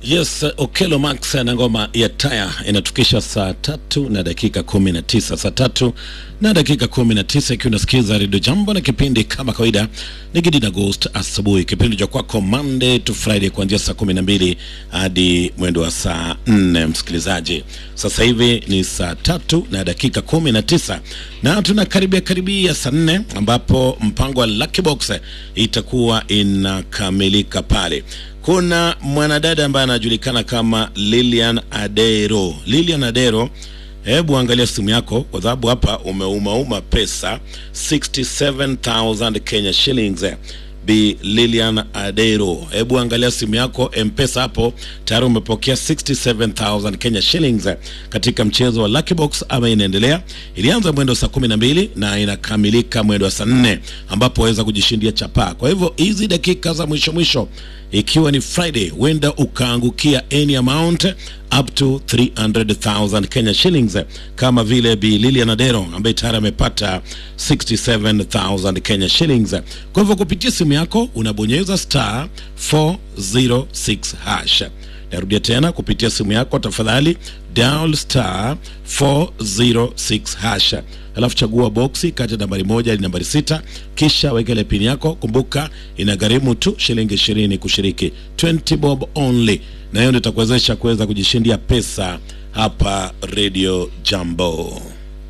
Yes, Okelo Max na ngoma ya taya inatukisha saa tatu na dakika kumi na tisa saa tatu na dakika kumi na tisa ikiwa unasikiza redio Jambo na kipindi kama kawaida ni Gidi na Ghost asubuhi, kipindi cha kwako Monday to Friday kuanzia saa kumi na mbili hadi mwendo wa saa nne. Msikilizaji, sasa hivi ni saa tatu na dakika kumi na tisa na tunakaribia karibia saa nne ambapo mpango wa Lucky Box itakuwa inakamilika pale kuna mwanadada ambaye anajulikana kama Lilian Adero. Lilian Adero, hebu angalia simu yako, kwa sababu hapa umeumauma pesa 67000 Kenya shillings. Bi Lilian Adero, hebu angalia simu yako M-Pesa, hapo tayari umepokea 67000 Kenya shillings katika mchezo wa Lucky Box ama inaendelea. Ilianza mwendo saa kumi na mbili na inakamilika mwendo wa saa nne ambapo waweza kujishindia chapaa. Kwa hivyo hizi dakika za mwisho mwisho ikiwa ni Friday, huenda ukaangukia any amount up to 300,000 Kenya shillings, kama vile Bi Lilian Adero ambaye tayari amepata 67,000 Kenya shillings. Kwa hivyo kupitia simu yako unabonyeza star 406 hash. Narudia tena, kupitia simu yako tafadhali dial star 406 hash, alafu chagua boksi kati ya nambari moja hadi nambari sita, kisha weka ile pini yako. Kumbuka inagharimu tu shilingi ishirini kushiriki, 20 bob only, na hiyo ndio itakuwezesha kuweza kujishindia pesa hapa Radio Jambo.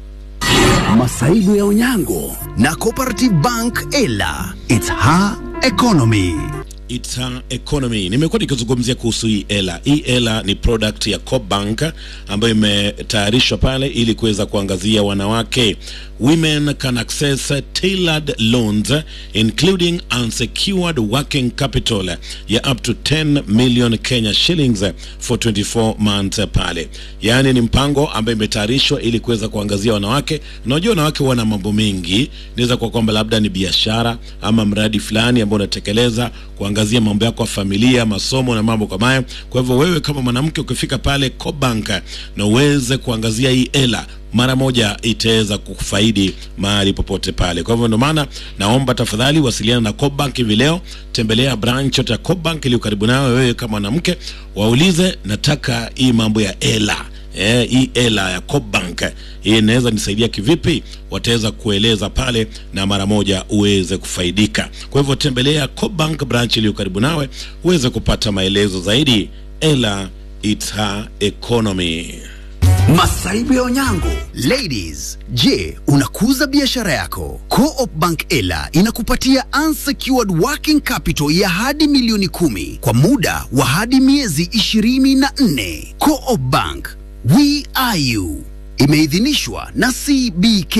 Masaibu ya Onyango na Cooperative Bank Ela. It's her economy. It's an economy. Nimekuwa nikizungumzia kuhusu hii ela. Hii ela ni product ya Cobank ambayo imetayarishwa pale ili kuweza kuangazia wanawake. Women can access tailored loans including unsecured working capital ya up to 10 million Kenya shillings for 24 months pale. Yaani ni mpango ambayo imetayarishwa ili kuweza kuangazia wanawake. Unajua wanawake wana mambo mengi, inaweza kuwa kwamba labda ni biashara ama mradi fulani ambao unatekeleza kuangazia mambo yako ya familia, masomo na mambo kama hayo. Kwa hivyo wewe kama mwanamke ukifika pale Cobank na uweze kuangazia hii ela mara moja itaweza kufaidi mahali popote pale. Kwa hivyo ndio maana naomba tafadhali wasiliana na Cobank hivi leo, tembelea branch yote ya Cobank iliyo karibu nawe. Wewe kama mwanamke, waulize nataka hii mambo ya ela Eh, hii ela ya Cobank hii inaweza nisaidia kivipi? Wataweza kueleza pale na mara moja uweze kufaidika. Kwa hivyo tembelea Cobank branch iliyo karibu nawe uweze kupata maelezo zaidi. Ela it's her economy. Masaibu ya Onyango. Ladies, je, unakuza biashara yako? Co-op Bank Ela inakupatia unsecured working capital ya hadi milioni kumi kwa muda wa hadi miezi ishirini na nne. Co-op Bank, we are you. Imeidhinishwa na CBK.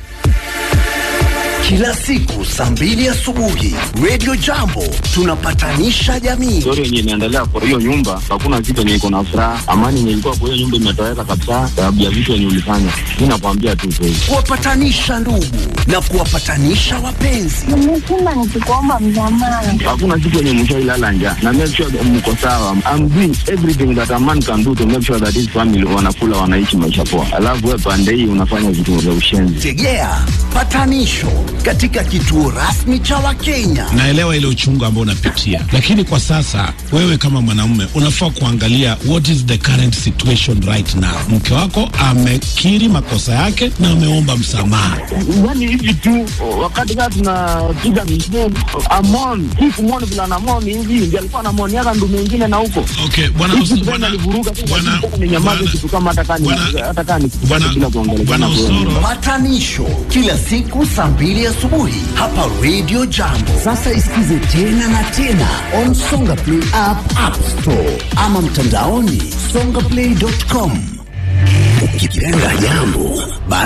Kila siku saa mbili asubuhi Radio Jambo tunapatanisha jamii. story yenye inaendelea kwa hiyo nyumba, hakuna kitu yenye iko na furaha. Amani yenye ilikuwa kwa hiyo nyumba imetoweka kabisa, sababu ya vitu yenye ulifanya. Mi nakwambia tu kweli. kuwapatanisha ndugu na kuwapatanisha wapenzi. Nimesema nikikuomba msamaha. Hakuna kitu yenye mshailala njaa na make sure that mko sawa. I'm doing everything that a man can do to make sure that his family wanakula, wanaishi maisha poa, alafu wewe pande hii unafanya vitu vya ushenzi. Tegea patanisho katika kituo rasmi cha Wakenya. naelewa ile uchungu ambao unapitia, lakini kwa sasa wewe kama mwanamume unafaa kuangalia what is the current situation right now. Mke wako amekiri makosa yake na ameomba msamaha. Yani hivi tu wakati kaa tunapiga misheni amon hii kumoni vila namoni hivi ndio alikuwa namoniaka ndu mengine na huko Okay, bwana Hizi Us- tena bwana- alivuruga tu, bwana- lakini ni nyamaze bwana- kitu kama hata kani bwana- hata kani bwana- bila kuongelea bwana Osoro Patanisho kila siku saa mbili asubuhi hapa Radio Jambo. Sasa isikize tena na tena on Songa Play app, App Store ama mtandaoni songaplay.com. Ukipenda jambo basi